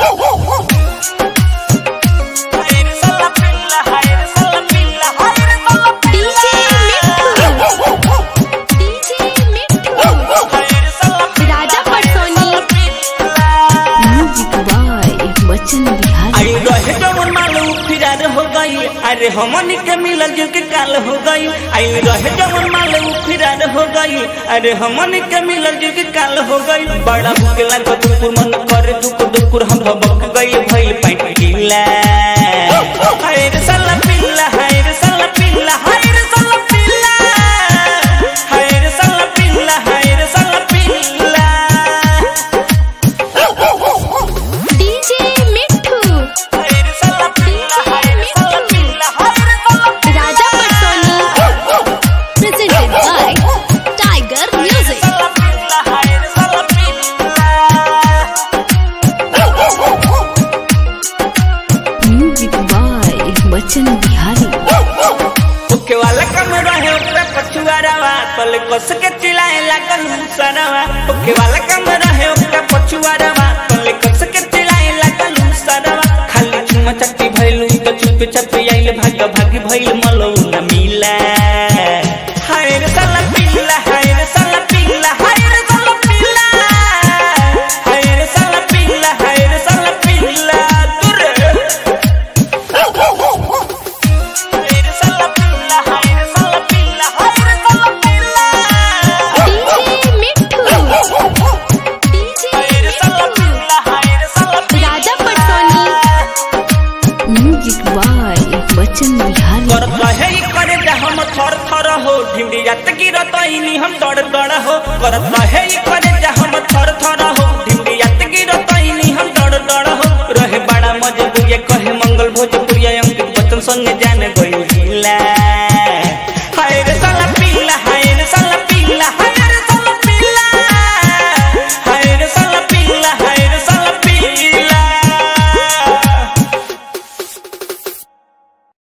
DJ मिट्ठू DJ Mitthu Raja Patsoni music by Bachchan Bihari आई रहे जवन मालू फिरार हो गई अरे हमनी के मिलल जुल के काल हो गई आई रहे जवन मालू फिरार हो गई अरे हमनी के मिलल जुल के काल हो गई बड़ा भूख लगा दुकुर मन करे दुकुर दुकुर हम भबक गई भइल पैट ढीला हाय रे साला पिल्ला हाय रे साला पिल्ला हाय रे साला पिल्ला हाय रे साला पिल्ला हाय रे साला पिल्ला DJ मिट्ठू हाय रे साला पिल्ला हाय रे साला पिल्ला हाय रे साला राजा पटसोनी presented by Tiger Music. Music by Bachchan Bihari okay वाला कम रहे ओकरा पछुआरावा तले कस के चिल्लाए लागल मुसरावा ओके वाला कम रहे ओकरा पछुआरावा तले कस के चिल्लाए लागल मुसरावा खाली चुमा चट्टी भइलु त चुप चप आइल भाग भाग भइल मलौ न मिला हाय रे साला पिल्ला हाय रे साला पिल्ला हाय रे साला पिल्ला हाय रे साला पिल्ला हाय रे साला पिल्ला तुरे Hayır salla pilla, hayır salla pilla, hayır salla pilla. DJ मिट्ठू DJ Hayır salla मिट्ठू pilla, hayır salla pilla. Raja Patsoni music by Bachchan Bihari करत रहे ई करे जा हम थर थर हो ढिमरी जात गिरत इनी हम दड़ दड़ हो करत रहे ई करे जा हम थर थर हो ढिमरी जात गिरत इनी हम दड़ दड़ हो रहे बड़ा मजबूरिया कहे मंगल भोजपुरिया अंकित बच्चन संग जान गई हिला